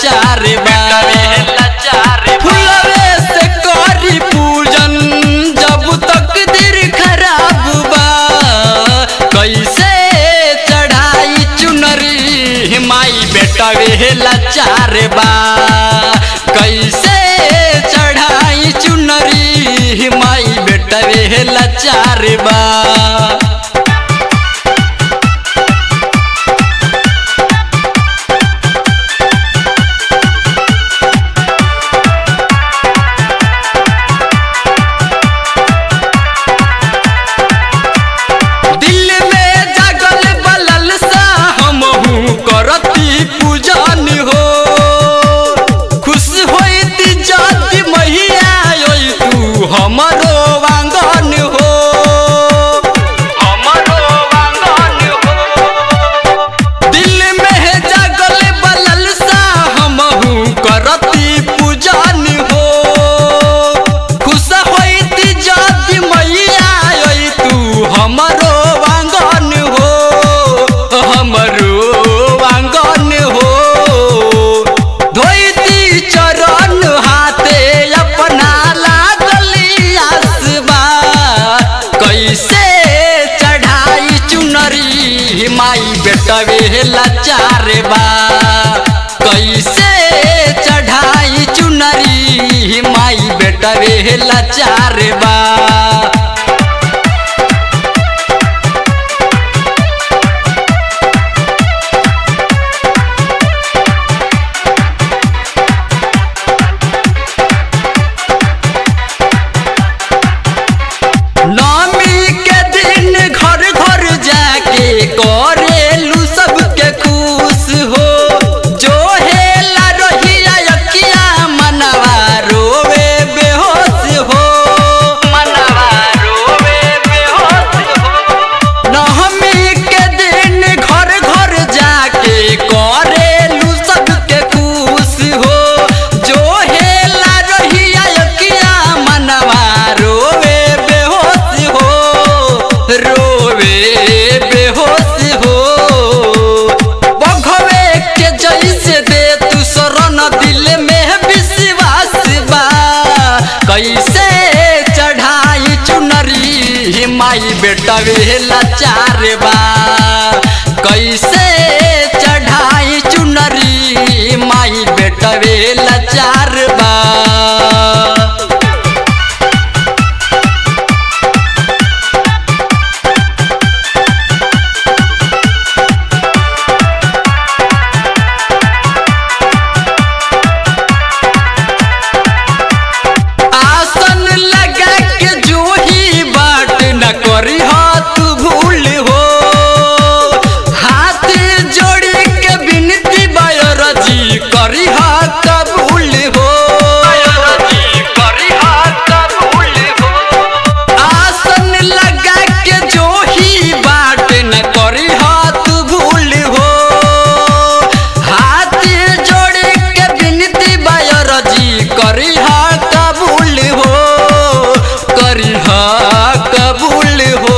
लाचार बा फुलवे से करी पूजन जब तक दिल खराब बा कैसे चढ़ाई चुनरी माई बेटा वे लाचार बा कैसे चढ़ाई चुनरी माई बेटा वे लाचार बा दिल में जागल बलल सा हमहू करती पूजन हो खुश होती जाति मैया ओई तू हमरो वांगन हो हमरो वांगन हो दिल में जागल बलल सा हमहू करती पूजन हो खुश होती जाति मैया ओई तू हमरो वांगन हो हमरो वांगन हो धोती चरण हाथे अपना लागली आसबा कैसे चढ़ाई चुनरी माई बेटा वे लाचार बा कैसे चढ़ाई चुनरी माई बेटा वे लाचार बा नवमी के दिन घर घर जाके करेलू सबके खुश हो जो हेला रहिया यकिया मनवा रोवे बेहोश हो मनवा रोवे बेहोश हो नवमी के दिन घर घर जाके करेलू सबके खुश हो जो हेला रहिया यकिया मनवा रोवे बेहोश हो रोवे बेहोश हो बघवे के जैसे दे तू शरण दिल में विश्वास बा कैसे चढ़ाई चुनरी माई बेटा वे लाचार बा कैसे चढ़ाई चुनरी माई बेटा वे लाचार बा आसन लगा के जो ही बाट न करी हाथ भूल हो हाथ जोड़ी के बिनती बायरजी करी हाथ कबूल हो आसन लगा के जो ही बाट न करी हाथ भूल हो हाथ जोड़े के बिनती बायरजी करी हा कबूल हो करी हा कबूल हो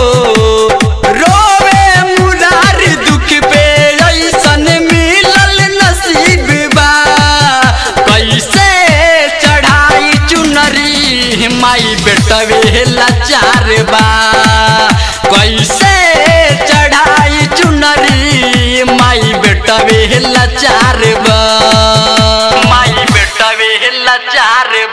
रोवे मुरार दुख पे ऐसन मिलल नसीब बा कैसे चढ़ाई चुनरी माई बेटा वे लाचार बा कैसे चढ़ाई चुनरी माई बेटा वे लाचार बा माई बेटा वे लाचार